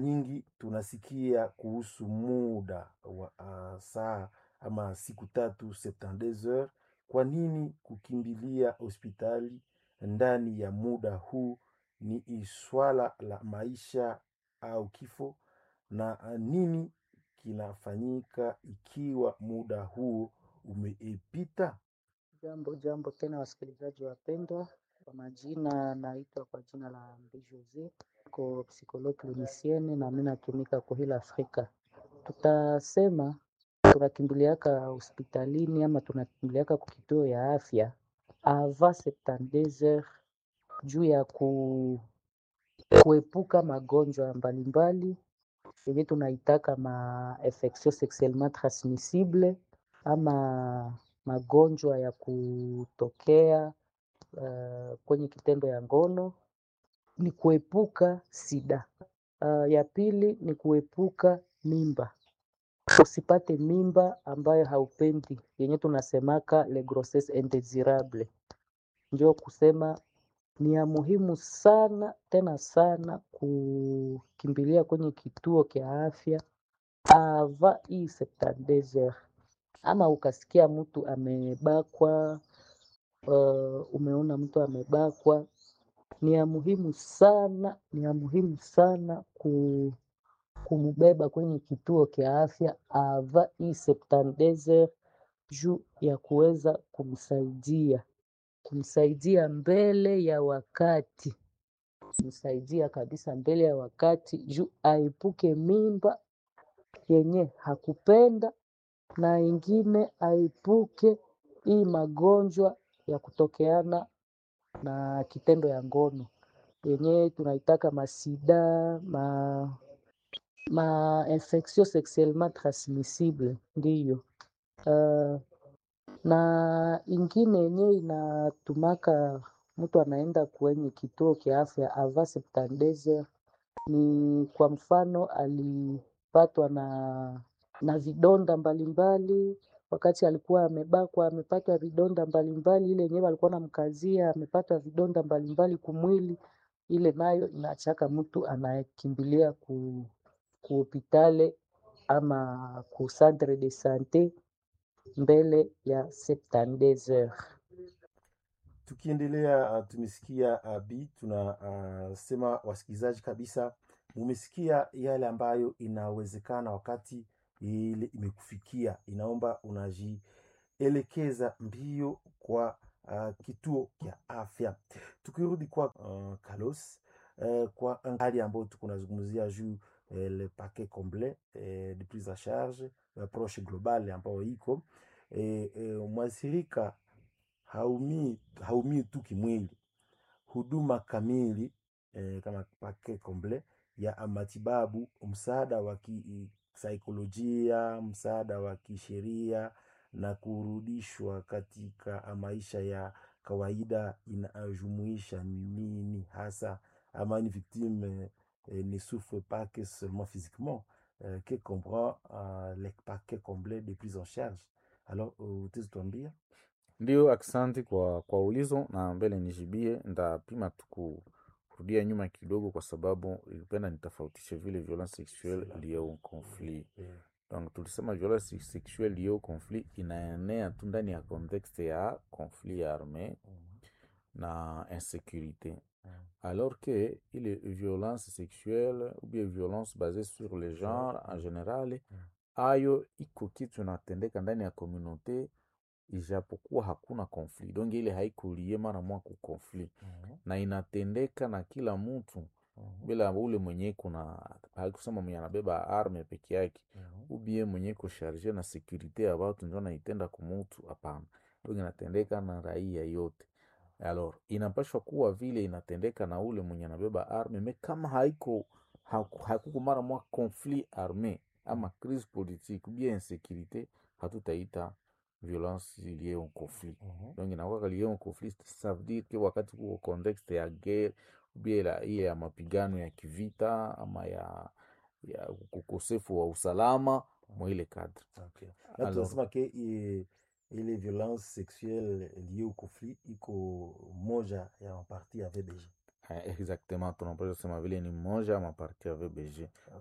nyingi tunasikia kuhusu muda wa uh, saa ama siku tatu 72 heures. Kwa nini kukimbilia hospitali ndani ya muda huu? Ni swala la maisha au kifo? Na uh, nini kinafanyika ikiwa muda huo umeipita? Jambo jambo tena, wasikilizaji wapendwa, kwa majina naitwa kwa jina la Mbi Jose, ko psikologue clinicienne na mimi natumika kwa hila Afrika. Tutasema tunakimbiliaka hospitalini ama tunakimbiliaka kwa kituo ya afya avant 72 heures juu ya ku, kuepuka magonjwa mbalimbali yenye tunaitaka ma infection sexuellement transmissible ama magonjwa ya kutokea uh, kwenye kitendo ya ngono. Ni kuepuka sida. Uh, ya pili ni kuepuka mimba, usipate mimba ambayo haupendi, yenye tunasemaka le grossesse indesirable. Ndio kusema ni ya muhimu sana tena sana kukimbilia kwenye kituo kya afya ava hii 72 heures ama ukasikia mtu amebakwa, uh, umeona mtu amebakwa, ni ya muhimu sana, ni ya muhimu sana ku, kumbeba kwenye kituo kya afya ava hii 72 heures juu ya kuweza kumsaidia kumsaidia mbele ya wakati, kumsaidia kabisa mbele ya wakati juu aepuke mimba yenye hakupenda na ingine aepuke hii magonjwa ya kutokeana na kitendo ya ngono yenye tunaitaka masida ma, ma infection sexuellement transmissible ndiyo. Uh, na ingine yenye inatumaka mtu anaenda kwenye kituo kya afya avant 72 heures ni kwa mfano alipatwa na na vidonda mbalimbali wakati alikuwa amebakwa, amepata vidonda mbalimbali, ile yenyewe alikuwa namkazia, amepata vidonda mbalimbali kumwili, ile nayo inachaka mtu anayekimbilia ku ku hopitale ama ku centre de sante mbele ya 72 heures. Tukiendelea uh, tumesikia uh, bi tunasema uh, wasikilizaji kabisa, mumesikia yale ambayo inawezekana wakati ile imekufikia, inaomba unajielekeza mbio kwa uh, kituo kya afya. Tukirudi kwa uh, Carlos uh, kwa hali ambayo tuko nazungumzia juu uh, le paquet complet uh, de prise en charge approche globale ambayo iko uh, uh, mwathirika haumii haumii tu kimwili, huduma kamili eh, kama paquet complet ya matibabu, msaada wa kisaikolojia, msaada wa kisheria na kurudishwa katika maisha ya kawaida inajumuisha nini hasa? Ama une victime eh, ne souffre pas que seulement physiquement eh, que comprend uh, le paquet complet de prise en charge. Alors utazituambia Ndio, aksanti kwa, kwa ulizo na mbele nijibie. Ndapima tu kurudia nyuma kidogo, kwa sababu ilipenda nitofautishe vile violence sexuelle liée au conflit. Donc tulisema violence sexuelle liée au conflit inaenea tu ndani ya contexte ya conflit armé na insécurité, alors que ile violence sexuelle ou bien violence basée sur le genre en général, ayo iko kitu inatendeka ndani ya communauté ijapokuwa hakuna conflit, donc ile haikulie mara mwa ku conflit na inatendeka na kila mtu bila ule mwenye kuna haikusema mwenye anabeba arme peke yake ubie mwenye kusharge na sekurite ya watu ndio naitenda kumutu. Hapana, donc inatendeka na raia yote. Alors inapashwa kuwa vile inatendeka na ule mwenye anabeba arme me kama haiko hakuko mara mwa conflit arme ama crise politique ubie insécurité, hatutaita violence liée au conflit. Donc inakuwa liée au conflit, ça veut dire que wakati kuko contexte ya guerre ubie ile ya mapigano ya kivita ama ya ya ukosefu wa usalama mwa ile cadre. Okay. Na tunasema ke ile violence sexuelle liée au conflit iko moja ya maparti ya VBG. Eh, exactement tunapasha sema vile ni mmoja ama parti ya VBG